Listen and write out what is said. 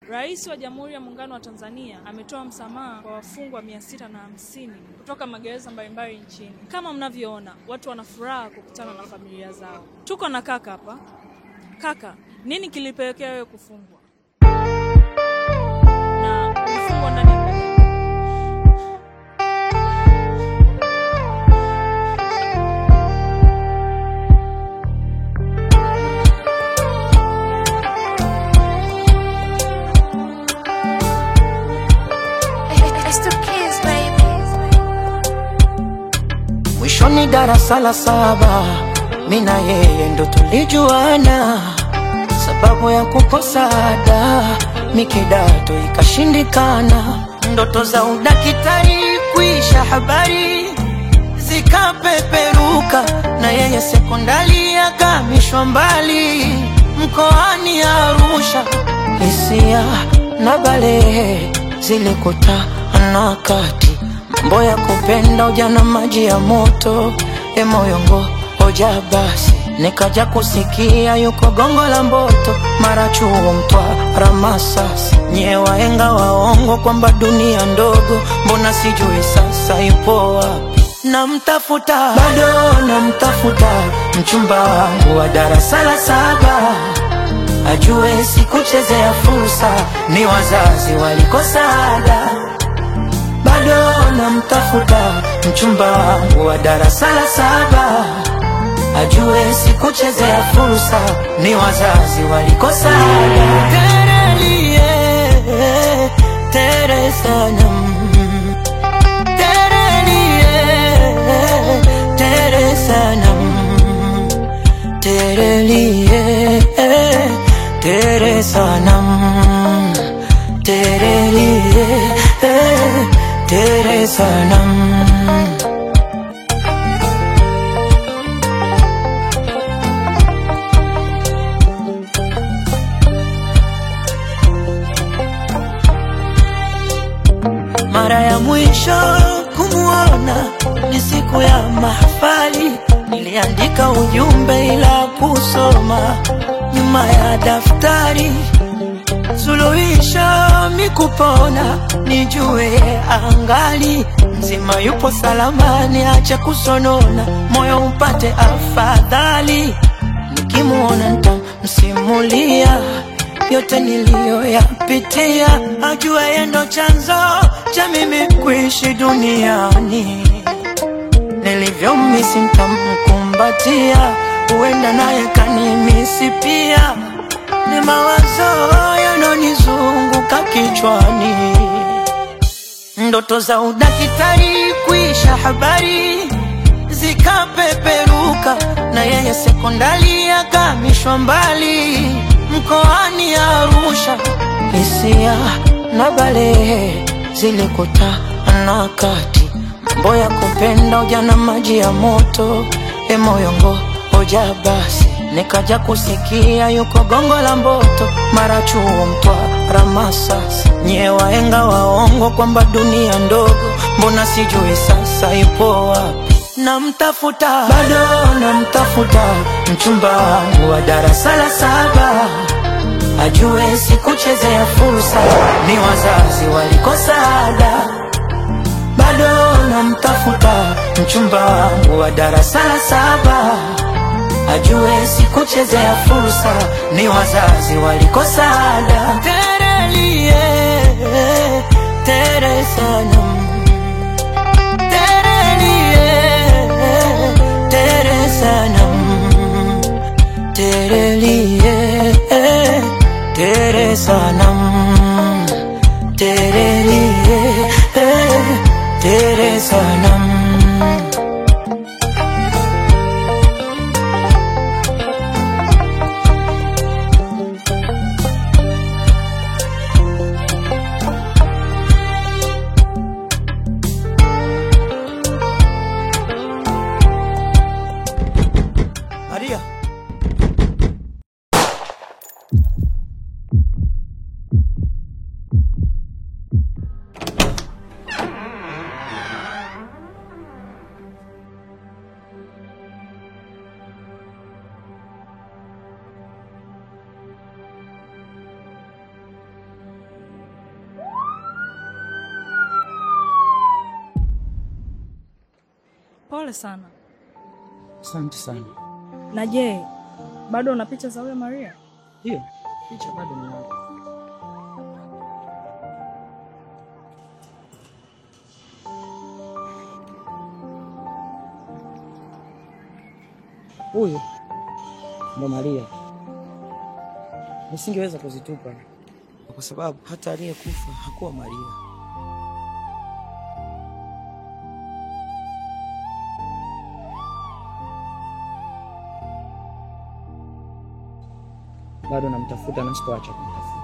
Rais wa Jamhuri ya Muungano wa Tanzania ametoa msamaha kwa wafungwa mia sita na hamsini kutoka magereza mbalimbali nchini. Kama mnavyoona, watu wana furaha kukutana na familia zao. Tuko na kaka hapa. Kaka, nini kilipelekea wewe kufungwa na ulifungwa ndani ya muda gani? It's the kids, baby. Mwishoni darasa la saba, mi na yeye ndo tulijuana, sababu ya kukosa ada, mi kidato ikashindikana, ndoto za udakitari kuisha habari zikapeperuka, na yeye sekondari akamishwa mbali mkoani Arusha, hisia na balehe zilikutana kati mambo ya kupenda ujana, maji ya moto e moyongo hoja basi, nikaja kusikia yuko gongo la Mboto, mara chuo Mtwara, Masasi, nye waenga waongo kwamba dunia ndogo, mbona sijui sasa ipo wapi? Namtafuta bado namtafuta, mchumba wangu wa darasa la saba ajue sikuchezea fursa, ni wazazi walikosa ada. Bado namtafuta mchumba wangu wa darasa la saba, ajue sikuchezea fursa, ni wazazi walikosa ada. Terelie, tere sana mm. Terelie, tere sana mm. Terelie, tere sanam Terelie, tere sanam Mara ya mwisho kumuona ni siku ya mahafali, niliandika ujumbe ila kusoma nyuma ya daftari. Suluhisho mikupona, nijue angali mzima, yupo salama, niache kusonona, moyo upate afadhali. Nikimuona nitamsimulia yote niliyoyapitia, ajue yeye ndo chanzo cha mimi kuishi duniani. Nilivyomisi nitamkumbatia, huenda naye kanimisi pia. Ni mawazo yanonizunguka kichwani, ndoto za udakitari kuisha habari zikapeperuka, na yeye sekondari akamishwa mbali mkoani Arusha. Hisia na balehe zilikutana kati, mambo ya kupenda ujana, maji ya moto e moyongo hoja basi, nikaja kusikia yuko gongo la Mboto, mara chuo Mtwara, Masasi, nye waenga waongo kwamba dunia ndogo, mbona sijui sasa ipo wapi? Namtafuta bado namtafuta, mchumba wangu wa darasa la saba ajue sikuchezea fursa, ni wazazi walikosa ada. Bado namtafuta mchumba wangu wa darasa la saba, ajue sikuchezea fursa, ni wazazi walikosa ada. Terelie, tere sana Terelie, tere sana Terelie, tere sanam Terelie, tere sanam Maria Pole sana. Asante sana. Na je, bado una picha za huyo Maria? Hiyo picha bado ninayo. Huyu ndo Maria. Nisingeweza kuzitupa kwa sababu hata aliyekufa hakuwa Maria. Bado namtafuta na sikuacha kumtafuta.